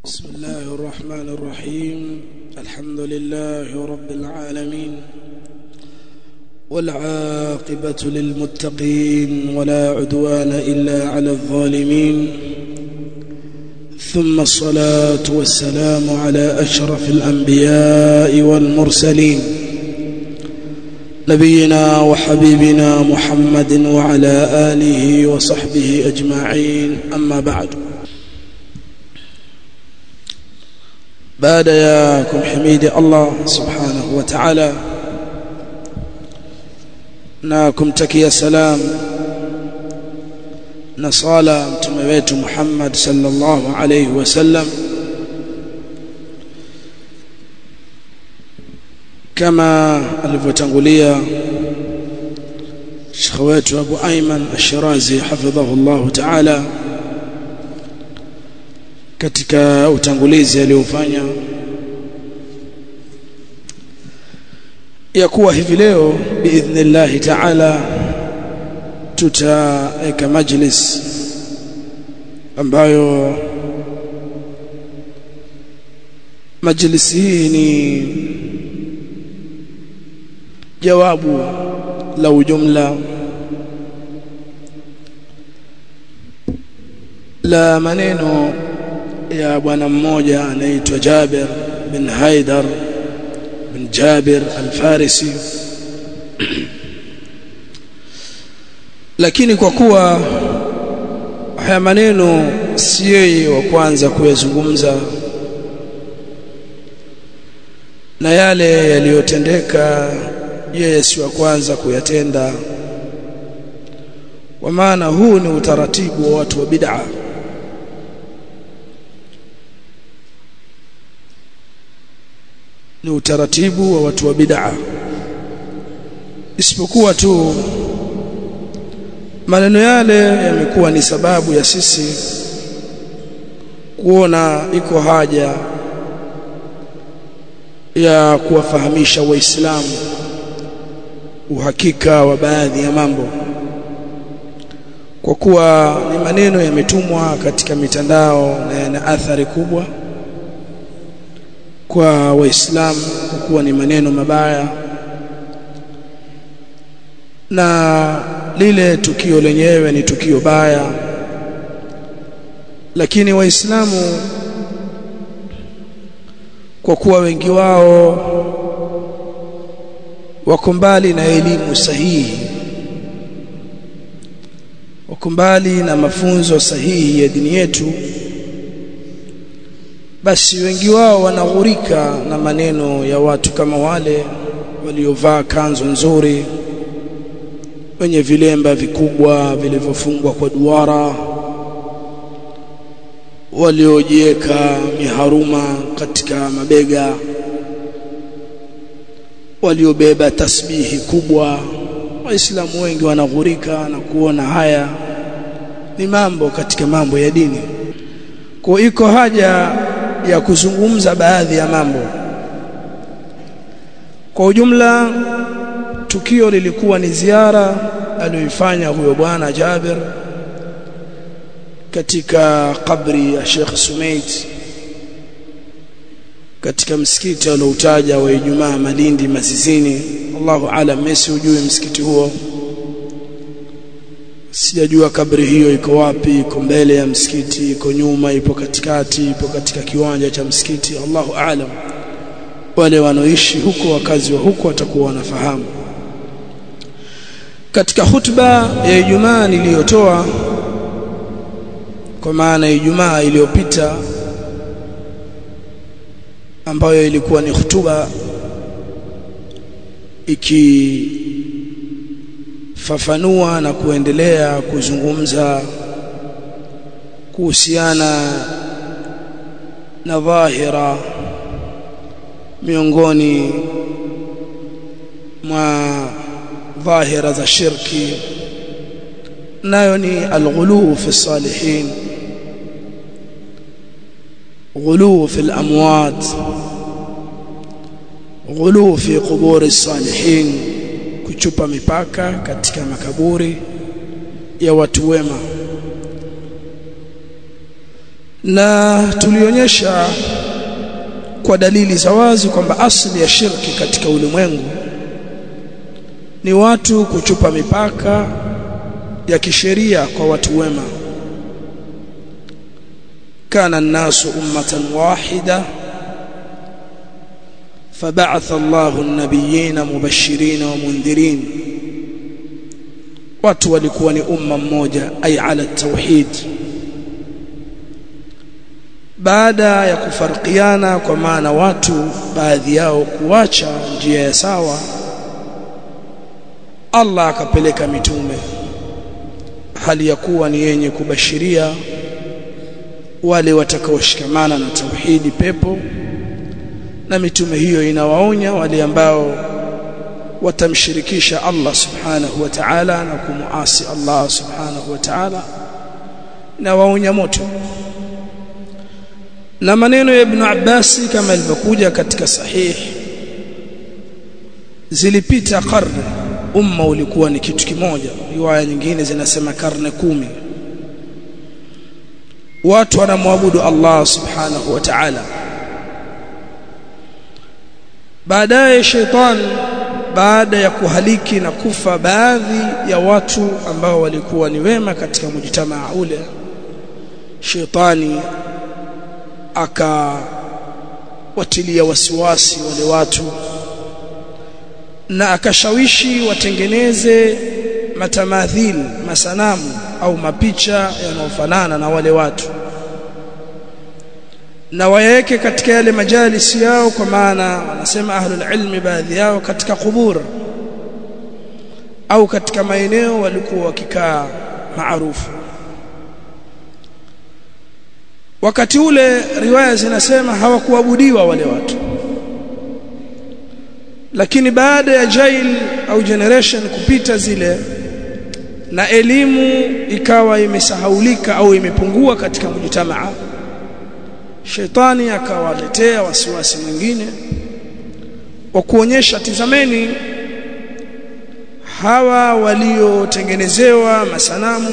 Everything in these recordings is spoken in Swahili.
بسم الله الرحمن الرحيم الحمد لله رب العالمين والعاقبة للمتقين ولا عدوان إلا على الظالمين ثم الصلاة والسلام على أشرف الأنبياء والمرسلين نبينا وحبيبنا محمد وعلى آله وصحبه أجمعين أما بعد baada ya kumhimidi Allah subhanahu wa ta'ala na kumtakia salam na sala mtume wetu Muhammad sallallahu alayhi wasallam kama alivyotangulia Sheikh wetu Abu Ayman Ash-Shirazi hafidhahu Allah ta'ala katika utangulizi aliofanya ya kuwa hivi leo biidhnillah ta'ala tutaweka majlis ambayo majlis hii ni jawabu la ujumla la maneno ya bwana mmoja anaitwa Jabir bin Haidar bin Jabir al-Farisi lakini kwa kuwa haya maneno si yeye wa kwanza kuyazungumza na yale yaliyotendeka yeye si wa kwanza kuyatenda kwa maana huu ni utaratibu wa watu wa bid'a ni utaratibu wa watu wa bid'a isipokuwa tu maneno yale yamekuwa ni sababu ya sisi kuona iko haja ya kuwafahamisha waislamu uhakika wa baadhi ya mambo kwa kuwa ni maneno yametumwa katika mitandao na yana athari kubwa kwa waislamu kwa kuwa ni maneno mabaya na lile tukio lenyewe ni tukio baya lakini waislamu kwa kuwa wengi wao wako mbali na elimu sahihi wako mbali na mafunzo sahihi ya dini yetu basi wengi wao wanaghurika na maneno ya watu kama wale waliovaa kanzu nzuri wenye vilemba vikubwa vilivyofungwa kwa duara waliojiweka miharuma katika mabega waliobeba tasbihi kubwa waislamu wengi wanaghurika na kuona haya ni mambo katika mambo ya dini kwa iko haja ya kuzungumza baadhi ya mambo kwa ujumla tukio lilikuwa ni ziara aliyoifanya huyo bwana Jabir katika kabri ya Sheikh Sumait katika msikiti alioutaja wa Ijumaa Malindi Masizini Allahu alam mesi ujui msikiti huo sijajua kabri hiyo iko wapi iko mbele ya msikiti iko nyuma ipo katikati ipo katika kiwanja cha msikiti Allahu aalam wale wanaoishi huko wakazi wa huko watakuwa wanafahamu katika hutuba ya Ijumaa niliyotoa kwa maana Ijumaa iliyopita ambayo ilikuwa ni hutuba iki fafanua na kuendelea kuzungumza kuhusiana na dhahira miongoni mwa dhahira za shirki nayo ni alghulu fi salihin غلو في الأموات غلو في قبور الصالحين kuchupa mipaka katika makaburi ya watu wema na tulionyesha kwa dalili za wazi kwamba asili ya shirki katika ulimwengu ni watu kuchupa mipaka ya kisheria kwa watu wema kana nasu ummatan wahida فبعث الله النبيين مبشرين ومنذرين watu walikuwa ni umma mmoja ay ala tauhid baada ya kufarikiana kwa maana watu baadhi yao kuacha njia ya sawa Allah akapeleka mitume hali ya kuwa ni yenye kubashiria wale watakaoshikamana na tauhidi pepo na mitume hiyo inawaonya wale ambao watamshirikisha Allah subhanahu wa ta'ala na kumuasi Allah subhanahu wa ta'ala na waonya moto na maneno ya Ibn Abbas kama ilivyokuja katika sahih zilipita karne umma ulikuwa ni kitu kimoja riwaya nyingine zinasema karne kumi watu wanamwabudu Allah subhanahu wa ta'ala baadaye shetani baada ya kuhaliki na kufa baadhi ya watu ambao walikuwa ni wema katika mujtamaa ule shetani akawatilia wasiwasi wale watu na akashawishi watengeneze matamathil masanamu au mapicha yanayofanana na wale watu na waweke katika yale majalisi yao kwa maana wanasema ahlul ilmi baadhi yao katika kubur au katika maeneo walikuwa wakikaa maarufu wakati ule riwaya zinasema hawakuabudiwa wale watu lakini baada ya jail au generation kupita zile na elimu ikawa imesahaulika au imepungua katika mjitamaa shetani akawaletea wasiwasi mwingine wa kuonyesha tizameni hawa waliotengenezewa masanamu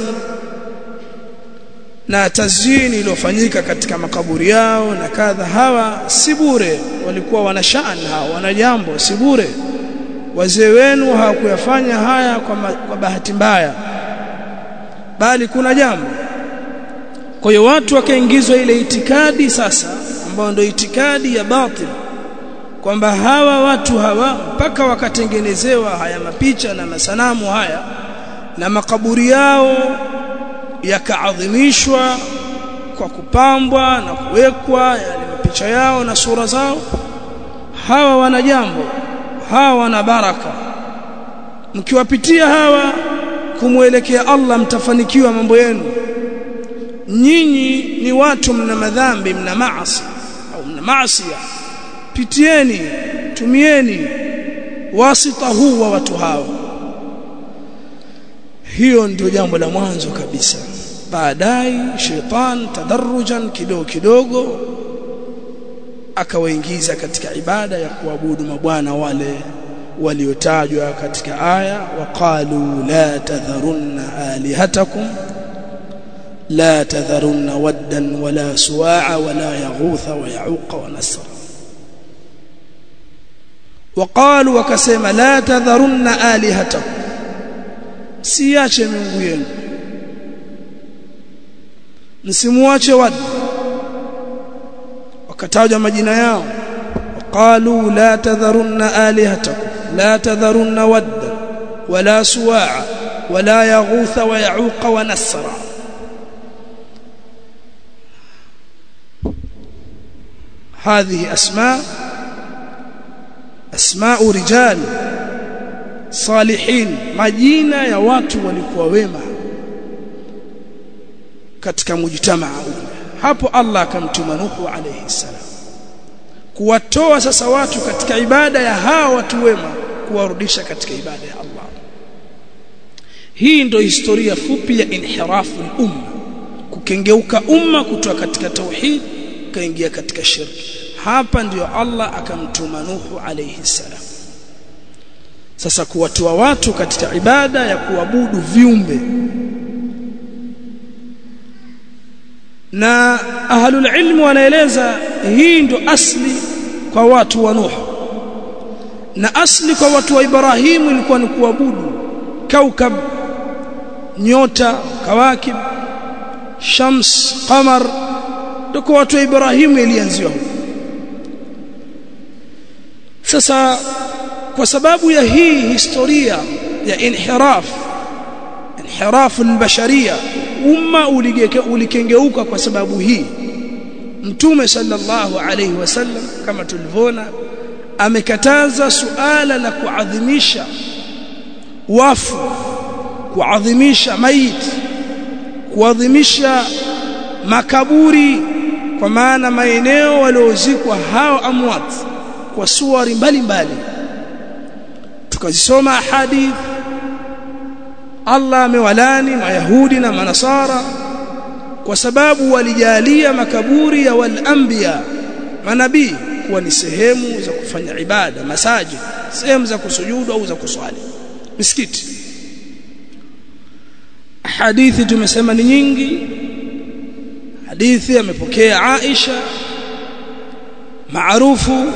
na tazini iliyofanyika katika makaburi yao na kadha hawa si bure walikuwa wana shani hawa wana jambo si bure wazee wenu hawakuyafanya haya kwa, ma, kwa bahati mbaya bali kuna jambo kwa hiyo watu wakaingizwa ile itikadi sasa ambayo ndio itikadi ya batil kwamba hawa watu hawa mpaka wakatengenezewa haya mapicha na masanamu haya na makaburi yao yakaadhimishwa kwa kupambwa na kuwekwa yale mapicha yao na sura zao hawa wana jambo hawa wana baraka mkiwapitia hawa kumwelekea Allah mtafanikiwa mambo yenu nyinyi ni watu mna madhambi mna maasi au mna maasi pitieni tumieni wasita huu wa watu hao hiyo ndio jambo la mwanzo kabisa baadaye shetani tadarrujan kidogo kidogo akawaingiza katika ibada ya kuabudu mabwana wale waliotajwa katika aya waqalu la tadharunna alihatakum la tadharunna waddan wala suwa'a wala yaghutha wa ya'uqa wa nasra waqalu wakasema la tadharunna alihatakum siache miungu yenu msimuache wad wakataja majina yao waqalu la tadharunna alihatakum la tadharunna wadda wala suwa'a wala yaghutha wa ya'uqa wa nasra هذه أسماء أسماء رجال صالحين majina ya watu walikuwa wema katika mujtamaa hapo Allah akamtuma Nuhu alayhi salam kuwatoa sasa watu katika ibada ya hawa watu wema kuwarudisha katika ibada ya Allah hii ndio historia fupi ya inhirafu umma kukengeuka umma kutoka katika tauhid kaingia katika shirki hapa ndiyo Allah akamtuma Nuhu alayhi salam sasa kuwatoa watu katika ibada ya kuabudu viumbe na ahlul ilmu wanaeleza hii ndo asli kwa watu wa Nuh na asli kwa watu wa Ibrahimu ilikuwa ni kuabudu kaukab nyota kawakib shams qamar ndio kwa watu wa Ibrahimu ilianziwa huko sasa kwa sababu ya hii historia ya inhiraf inhiraf albasharia umma ulikengeuka kwa sababu hii mtume sallallahu alayhi wasallam kama tulivyoona amekataza suala la kuadhimisha wafu kuadhimisha maiti kuadhimisha makaburi kwa maana maeneo waliozikwa hao amwat kwa suwari mbalimbali tukazisoma hadith Allah amewalani mayahudi na manasara kwa sababu walijalia makaburi ya walanbiya manabii kuwa ni sehemu za kufanya ibada masajid sehemu za kusujudu au za kuswali misikiti hadithi tumesema ni nyingi hadithi amepokea Aisha maarufu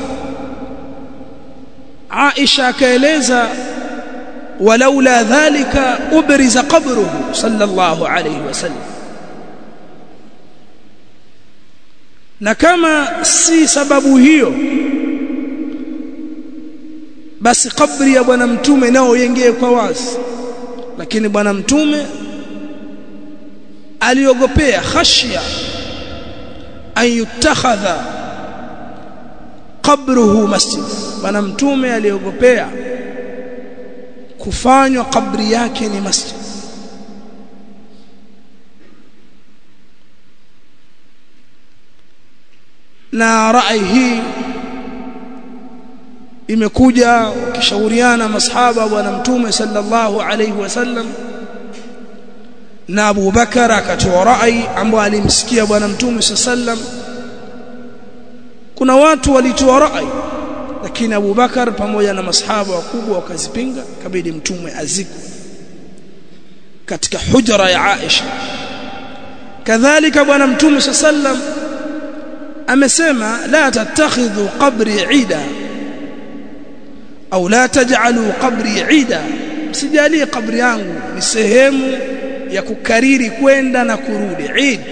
Aisha akaeleza walaula dhalika ubriza qabruhu sallallahu alayhi wasallam na kama si sababu hiyo basi kabri ya bwana mtume nao yengee kwa wazi lakini bwana mtume aliogopea khashya an yutakhadha qabruhu masjid bwana mtume aliogopea kufanywa kabri yake ni masjid na rai hii imekuja ukishauriana masahaba bwana mtume sallallahu alayhi wasallam na Abu Bakar akatoa rai ambayo alimsikia bwana mtume sallam kuna watu walitoa rai lakini Abu Bakar pamoja na masahaba wakubwa wakazipinga kabidi mtume azikwe katika hujra ya Aisha kadhalika bwana mtume sallam amesema la tattakhidhu qabri ida au la taj'alu qabri ida msijalie kabri yangu ni sehemu ya kukariri kwenda na kurudi Eid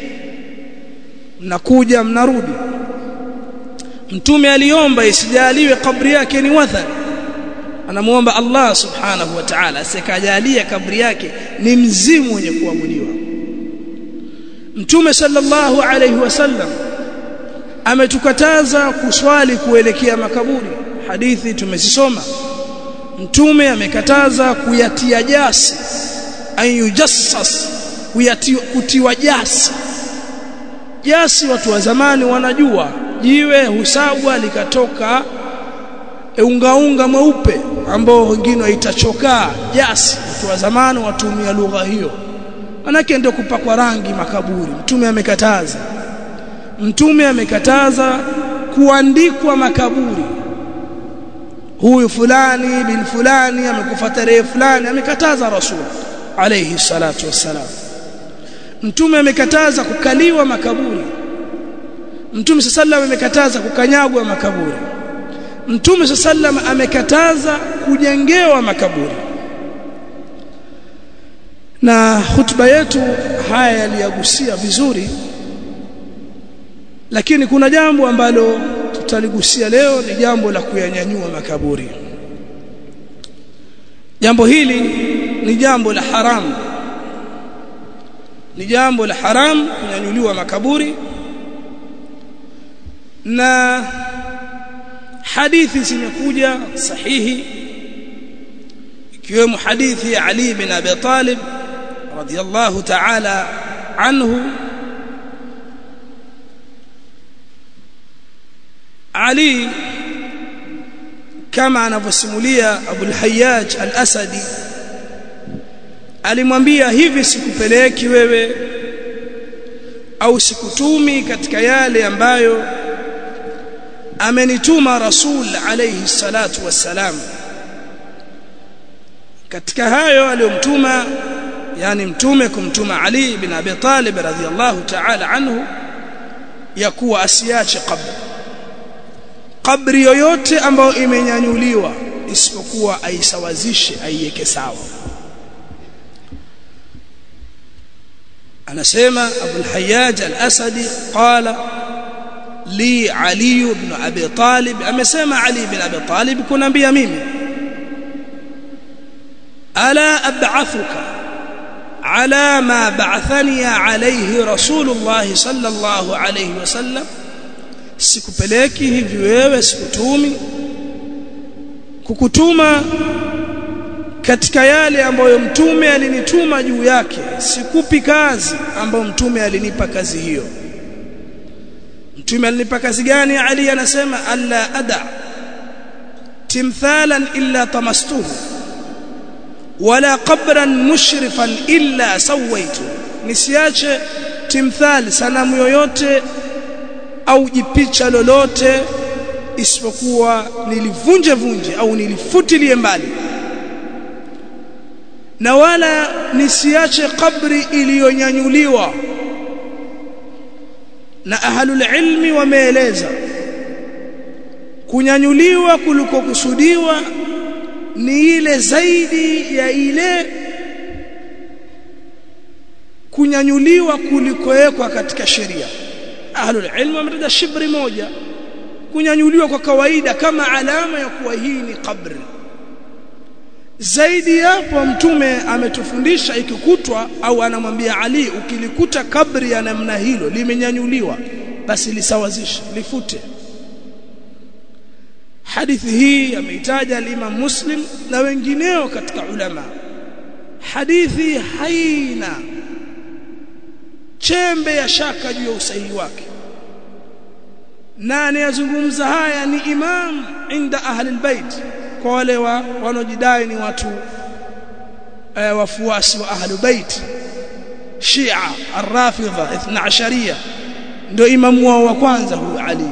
mnakuja mnarudi mtume aliomba isijaliwe kabri yake ni wathan anamuomba Allah subhanahu wa ta'ala asikajalie kabri yake ni mzimu wenye kuabudiwa mtume sallallahu alayhi wasallam ametukataza kuswali kuelekea makaburi hadithi tumezisoma mtume amekataza kuyatia jasi ayujassas kutiwa jasi jasi watu wa zamani wanajua jiwe husagwa likatoka ungaunga mweupe ambao wengine waitachokaa jasi watu wa zamani watumia lugha hiyo manake ndio kupakwa rangi makaburi mtume amekataza mtume amekataza kuandikwa makaburi huyu fulani bin fulani amekufa tarehe fulani amekataza rasul alayhi salatu wassalam mtume amekataza kukaliwa makaburi mtume sallam amekataza kukanyagwa makaburi mtume sallam amekataza kujengewa makaburi na hutuba yetu haya yaliyagusia vizuri lakini kuna jambo ambalo tutaligusia leo ni jambo la kuyanyanyua makaburi jambo hili ni jambo la haramu ni jambo la haramu kunyanyuliwa makaburi na hadithi zimekuja sahihi ikiwemo hadithi ya Ali bin Abi Talib radiyallahu ta'ala anhu Ali kama anavyosimulia Abu al-Hayyaj al-Asadi alimwambia hivi sikupeleki wewe au sikutumi katika yale ambayo amenituma rasul alayhi salatu wassalam katika hayo aliyomtuma yani mtume kumtuma Ali bin Abi Talib radhiyallahu ta'ala anhu ya kuwa asiache kabri kabri yoyote ambayo imenyanyuliwa isipokuwa aisawazishe aiweke sawa anasema Abu al-Hayyaj al-Asadi qala li Ali ibn Abi Talib amesema Ali ibn Abi Talib kunambia mimi ala ab'athuka على ما بعثني عليه رسول الله صلى الله عليه وسلم sikupeleki hivi wewe sikutumi kukutuma katika yale ambayo mtume alinituma juu yake sikupi kazi ambayo mtume alinipa kazi hiyo mtume alinipa kazi gani ali anasema alla ada timthalan illa tamastuhu wala qabran mushrifan illa sawaitu nisiache timthali sanamu yoyote au jipicha lolote isipokuwa nilivunje vunje au nilifutilie mbali na wala nisiache kabri iliyonyanyuliwa na ahlul ilmi wameeleza kunyanyuliwa kulikokusudiwa ni ile zaidi ya ile kunyanyuliwa kulikowekwa katika sheria ahlul ilm wametaja shibri moja kunyanyuliwa kwa kawaida kama alama ya kuwa hii ni kabri zaidi hapo mtume ametufundisha ikikutwa au anamwambia Ali ukilikuta kabri ya namna hilo limenyanyuliwa basi lisawazishe lifute hadithi hii ameitaja al-Imam Muslim na wengineo katika ulama hadithi haina chembe ya shaka juu ya usahihi wake na anayezungumza haya ni imam inda ahli albayt kwa wale wa wanaojidai ni watu e, wafuasi wa ahli bait Shia ar-Rafidha 12 ndio imamu wao wa kwanza huyu Ali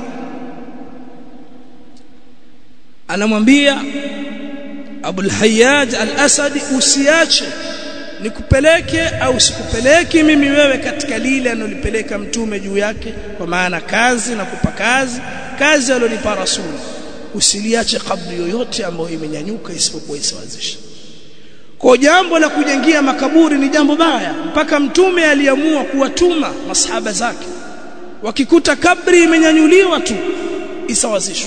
anamwambia Abul Hayyaj al-Asadi usiache nikupeleke au sikupeleki mimi wewe katika lile analipeleka mtume juu yake kwa maana kazi na kupa kazi kazi alonipa rasul usiliache kabri yoyote ambayo imenyanyuka isipokuwa isawazisha kwa jambo la kujengia makaburi ni jambo baya mpaka mtume aliamua kuwatuma masahaba zake wakikuta kabri imenyanyuliwa tu isawazishwe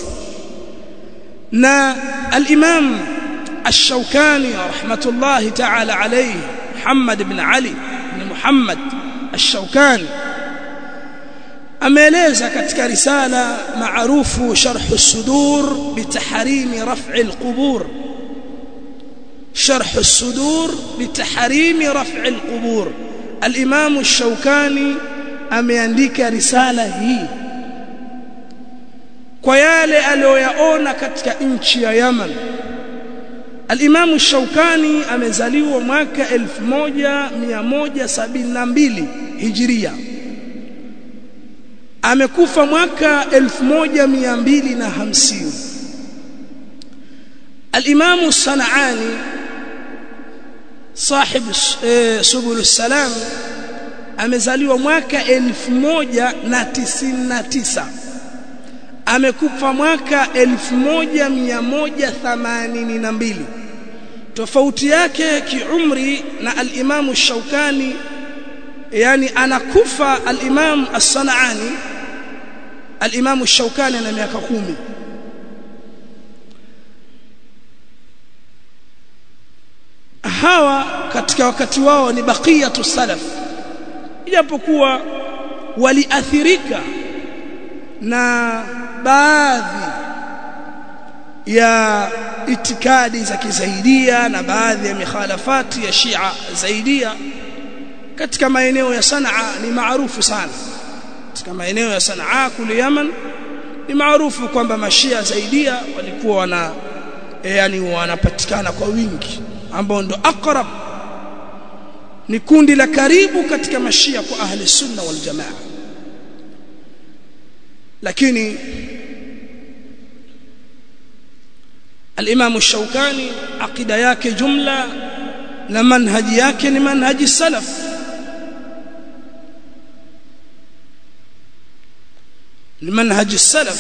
na al-Imam Ash-Shawkani rahmatullahi ta'ala alayhi Muhammad ibn Ali ibn Muhammad Ash-Shawkani ameeleza katika risala maarufu Sharh as-Sudur bitahrim raf' al-qubur شرح الصدور بتحريم رفع القبور الإمام الشوكاني ameandika risala hii kwa yale aliyoyaona katika nchi ya Yaman Al-Imam Shaukani amezaliwa mwaka 1172 Hijria amekufa mwaka 1250 Al-Imam Sanani صاحب سبل السلام amezaliwa mwaka 1099 amekufa mwaka 1182 tofauti yake kiumri na al-Imam Shaukani yani anakufa al-Imam As-Sanani al-Imam Shaukani ana miaka kumi hawa katika wakati wao ni baqiyatu salaf ijapokuwa waliathirika na baadhi ya itikadi za kizaidia na baadhi ya mikhalafati ya Shia zaidia katika maeneo ya Sanaa ni maarufu sana katika maeneo ya Sanaa kule Yaman ni maarufu kwamba mashia zaidia walikuwa wana yani wanapatikana kwa wingi ambao ndo aqrab ni kundi la karibu katika mashia kwa ahli sunna wal jamaa lakini الامام الشوكاني عقيده yake jumla na manhaji yake ni manhaji salaf ni manhaji salaf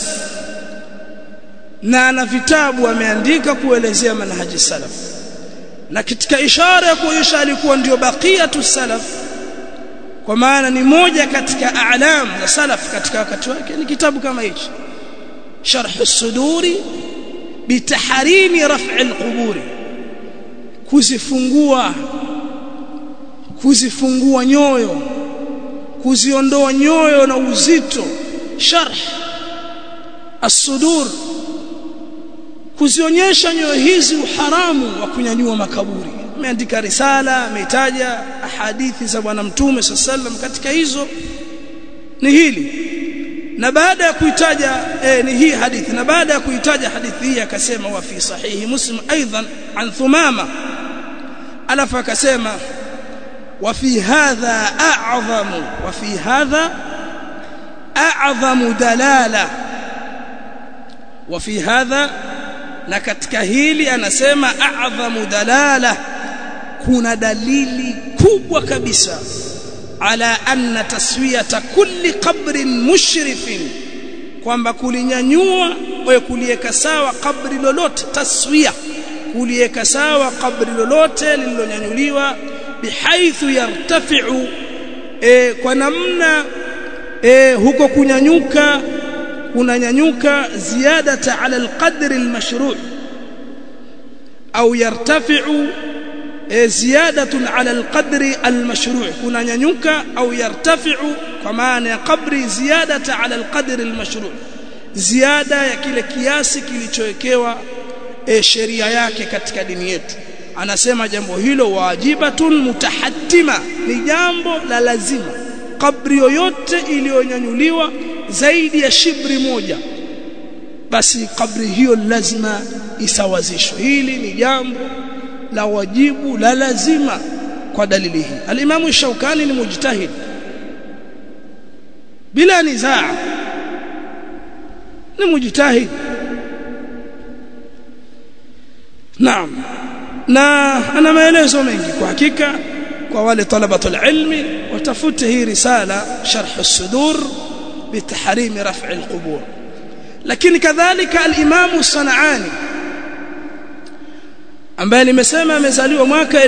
na ana vitabu ameandika kuelezea manhaji salaf na katika ishara ya kuonyesha alikuwa ndio baqiyatu salaf kwa maana ni moja katika a'lam za salaf katika wakati wake ni kitabu kama hichi sharh as-suduri bitahrimi raf'i al-quburi kuzifungua kuzifungua nyoyo kuziondoa nyoyo na uzito sharh as-sudur kuzionyesha nyoyo hizi uharamu wa kunyanyua makaburi ameandika risala ameitaja ahadithi za bwana mtume sallam katika hizo ni hili na baada ya kuitaja eh, ni hii hadithi na baada ya kuitaja hadithi hii akasema wa fi sahihi muslim aidan an thumama alafu akasema wa fi hadha a'zamu wa fi hadha a'zamu dalala wa fi hadha na katika hili anasema a'zamu dalala kuna dalili kubwa kabisa ala anna taswiyata kulli qabrin mushrifin kwamba kulinyanyua wewe kuliweka sawa kabri lolote taswiya kuliweka sawa kabri lolote lililonyanyuliwa bihaithu yartafi'u e, kwa namna e, huko kunyanyuka kunanyanyuka ziyadata ala alqadri almashru' au yartafi'u ziyadatun ala alqadri almashru' kunanyanyuka au yartafi'u kwa maana ya qabri ziyadata ala alqadri almashru' ziada ya kile kiasi kilichowekewa e, sheria yake katika dini yetu anasema jambo hilo wajibatun mutahattima ni jambo la lazima kabri yoyote iliyonyanyuliwa zaidi ya shibri moja basi kabri hiyo lazima isawazishwe hili ni jambo la wajibu la lazima kwa dalili hii alimamu shaukani ni mujtahid bila nizaa ni mujtahid naam na ana maelezo mengi kwa hakika kwa wale talabatul ilmi watafute hii risala sharh as-sudur بتحريم رفع القبور lakini kadhalika al-Imam Sanaani ambaye nimesema amezaliwa mwaka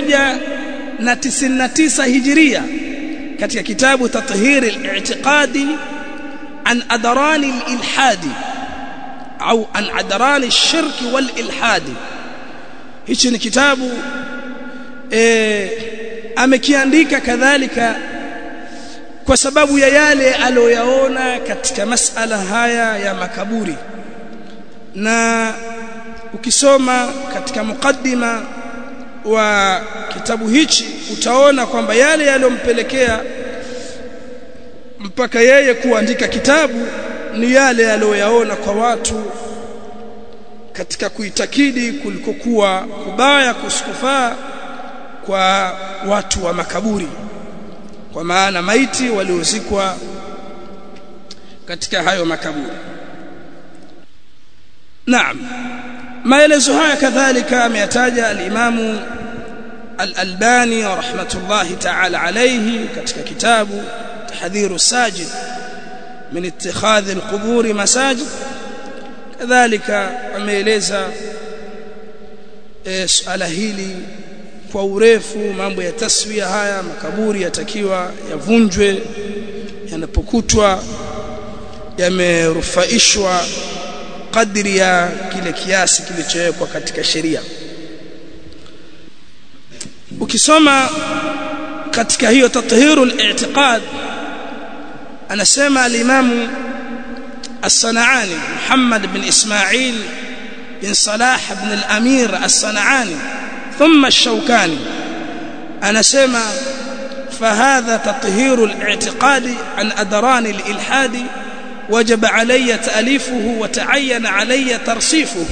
1099 Hijria katika kitabu Tathhir al-i'tiqadi an adran al-ilhadi au an adran ash-shirk wal-ilhadi hichi ni kitabu eh amekiandika kadhalika kwa sababu ya yale aliyoyaona katika masala haya ya makaburi na ukisoma katika mukaddima wa kitabu hichi utaona kwamba yale yaliyompelekea mpaka yeye kuandika kitabu ni yale aliyoyaona kwa watu katika kuitakidi kulikokuwa kubaya kusikufaa kwa watu wa makaburi kwa maana maiti waliozikwa katika hayo makaburi naam maelezo haya kadhalika ameyataja al-Imamu al-Albani rahmatullahi ta'ala alayhi katika kitabu tahdhiru sajid min ittikhadhi al-qubur masajid kadhalika ameeleza suala hili kwa urefu mambo ya taswia haya makaburi yatakiwa yavunjwe yanapokutwa yamerufaishwa kadri ya kile kiasi kilichowekwa katika sheria ukisoma katika hiyo tathiru al-i'tiqad anasema al-imamu الصنعاني محمد بن إسماعيل بن صلاح بن الأمير الصنعاني ثم الشوكاني أنا سمع فهذا تطهير الاعتقاد عن أدران الإلحاد وجب علي تأليفه وتعين علي ترصيفه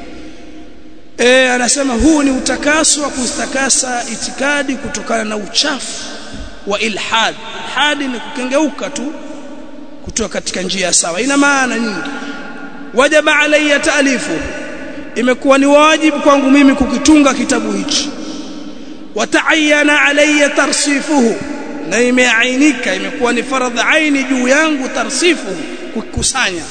eh anasema huu ni utakaso wa kustakasa itikadi kutokana na uchafu wa ilhad hadi ni kukengeuka tu kutoka katika njia sawa ina maana nyingi wajaba alayya taalifu imekuwa ni wajibu kwangu mimi kukitunga kitabu hichi wataayana alayya tarsifuhu na imeainika imekuwa ni faradhi aini juu yangu tarsifuhu kukusanya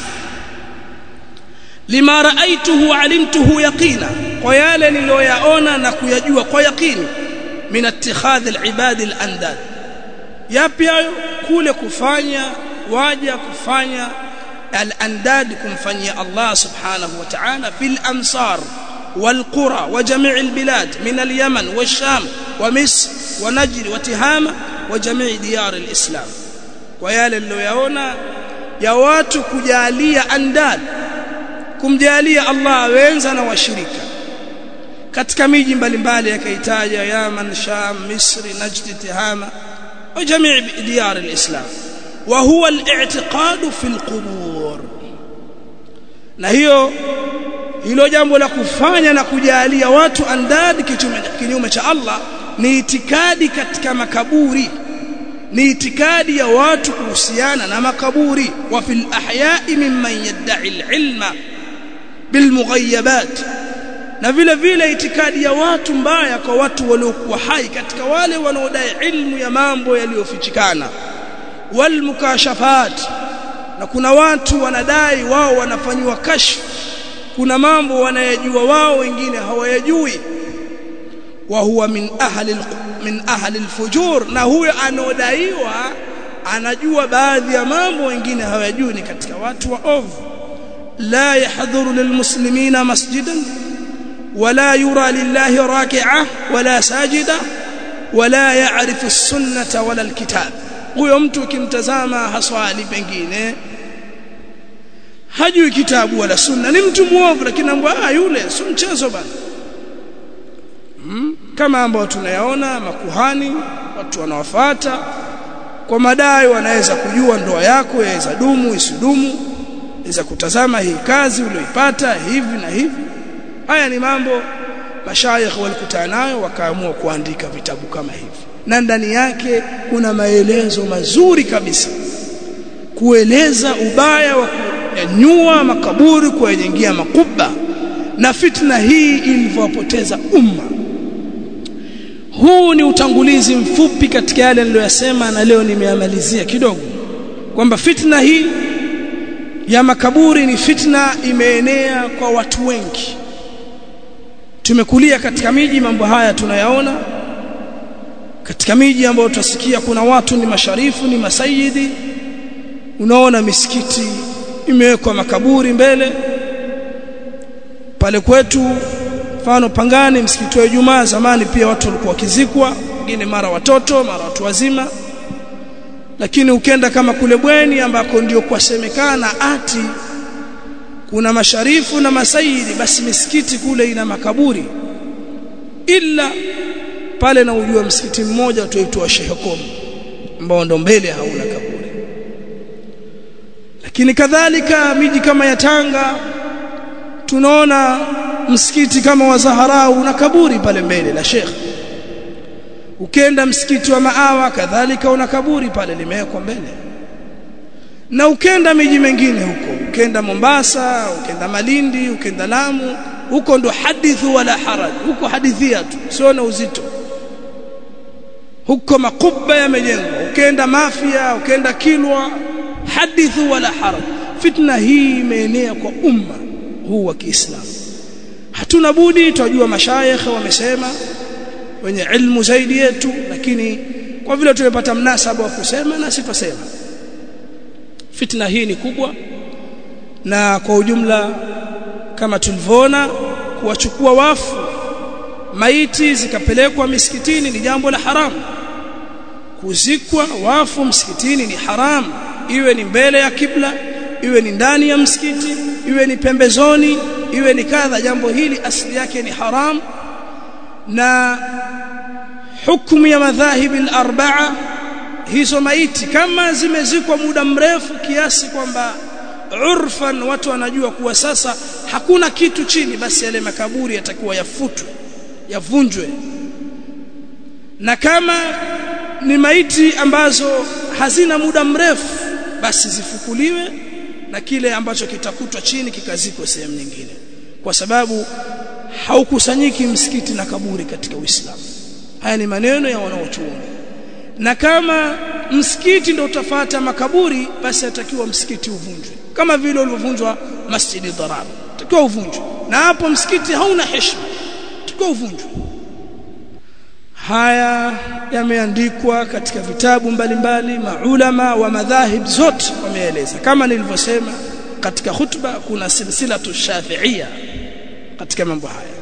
lima raaituhu alimtuhu yaqina kwa yale niliyoyaona na kuyajua kwa yaqini min ittikhadh alibad alandad yapi hayo kule kufanya waja kufanya alandad kumfanyia Allah subhanahu wa ta'ala fil amsar والقرى وجميع البلاد من اليمن والشام ومصر ونجد وتهامة وجميع ديار الإسلام ويالي اللي ya watu kujalia andad kumjalia Allah wenza na washirika katika miji mbalimbali yakaitaja Yaman Sham Misri Najd Tihama wa jamii diyar alislam wa huwa al-i'tiqad fi al-qubur na hiyo hilo jambo la kufanya na kujalia watu andad kinyume cha Allah ni itikadi katika makaburi ni itikadi ya watu kuhusiana na makaburi wa fil ahya'i mimman yad'i al-ilma bil mughayyabat na vile vile itikadi ya watu mbaya kwa watu waliokuwa hai katika wale wanaodai ilmu ya mambo yaliyofichikana wal mukashafat na kuna watu wanadai wao wanafanywa kashfu kuna mambo wanayajua wao wengine hawayajui wa huwa min ahli min ahli alfujur na huyo anodaiwa anajua baadhi ya mambo wengine hawayajui ni katika watu wa ovu la yahdhuru lilmuslimina masjidan ولا يرى لله راكعة ولا ساجدة ولا يعرف السنة ولا الكتاب huyo mtu ukimtazama haswali pengine hajui kitabu wala sunna ni mtu muovu lakini ambwa ah yule si mchezo bana hmm? kama ambao tunayaona makuhani watu wanawafuata kwa madai wanaweza kujua ndoa yako yaweza dumu isidumu iweza kutazama hii kazi ulioipata hivi na hivi haya ni mambo mashayikh walikutana nayo wakaamua kuandika vitabu kama hivi na ndani yake kuna maelezo mazuri kabisa kueleza ubaya wa kunyanyua makaburi kuyajengia makuba na fitna hii ilivyowapoteza umma huu ni utangulizi mfupi katika yale niliyosema na leo nimeamalizia kidogo kwamba fitna hii ya makaburi ni fitna imeenea kwa watu wengi tumekulia katika miji mambo haya tunayaona katika miji ambayo tutasikia kuna watu ni masharifu ni masayidi unaona misikiti imewekwa makaburi mbele pale kwetu mfano Pangani msikiti wa Ijumaa zamani pia watu walikuwa wakizikwa wengine mara watoto mara watu wazima lakini ukenda kama kule Bweni ambako ndio kwasemekana ati kuna masharifu na masaidi basi misikiti kule ina makaburi ila pale na ujua msikiti mmoja tuitwa Sheikh Kom ambao ndo mbele hauna kaburi lakini kadhalika miji kama ya Tanga tunaona msikiti kama wa Zaharau una kaburi pale mbele la Sheikh ukenda msikiti wa Maawa kadhalika una kaburi pale limewekwa mbele na ukenda miji mengine huko ukenda Mombasa ukenda Malindi ukenda Lamu huko ndo hadithu wala haraj huko hadithia tu sio na uzito huko makuba yamejengwa ukenda Mafia ukenda Kilwa hadithu wala haraj fitna hii imeenea kwa umma huu wa Kiislamu hatuna budi tunajua mashayikh wamesema wenye ilmu zaidi yetu lakini kwa vile tumepata mnasaba wa kusema na sitasema fitna hii ni kubwa na kwa ujumla kama tulivyoona kuwachukua wafu maiti zikapelekwa misikitini ni jambo la haramu kuzikwa wafu msikitini ni haramu iwe ni mbele ya kibla iwe ni ndani ya msikiti iwe ni pembezoni iwe ni kadha jambo hili asili yake ni haram na hukumu ya madhahibi al-arba'a hizo maiti kama zimezikwa muda mrefu kiasi kwamba urfan watu wanajua kuwa sasa hakuna kitu chini basi yale makaburi yatakuwa yafutwe yavunjwe na kama ni maiti ambazo hazina muda mrefu basi zifukuliwe na kile ambacho kitakutwa chini kikazikwa sehemu nyingine kwa sababu haukusanyiki msikiti na kaburi katika Uislamu haya ni maneno ya wanaochuoni na kama msikiti ndio utafata makaburi basi atakiwa msikiti uvunjwe kama vile ulivyovunjwa masjidi dharar takiwa uvunjwe na hapo msikiti hauna heshima takiwa uvunjwe haya yameandikwa katika vitabu mbalimbali maulama wa madhahib zote wameeleza kama nilivyosema katika khutba kuna silsilatu shafi'ia katika mambo haya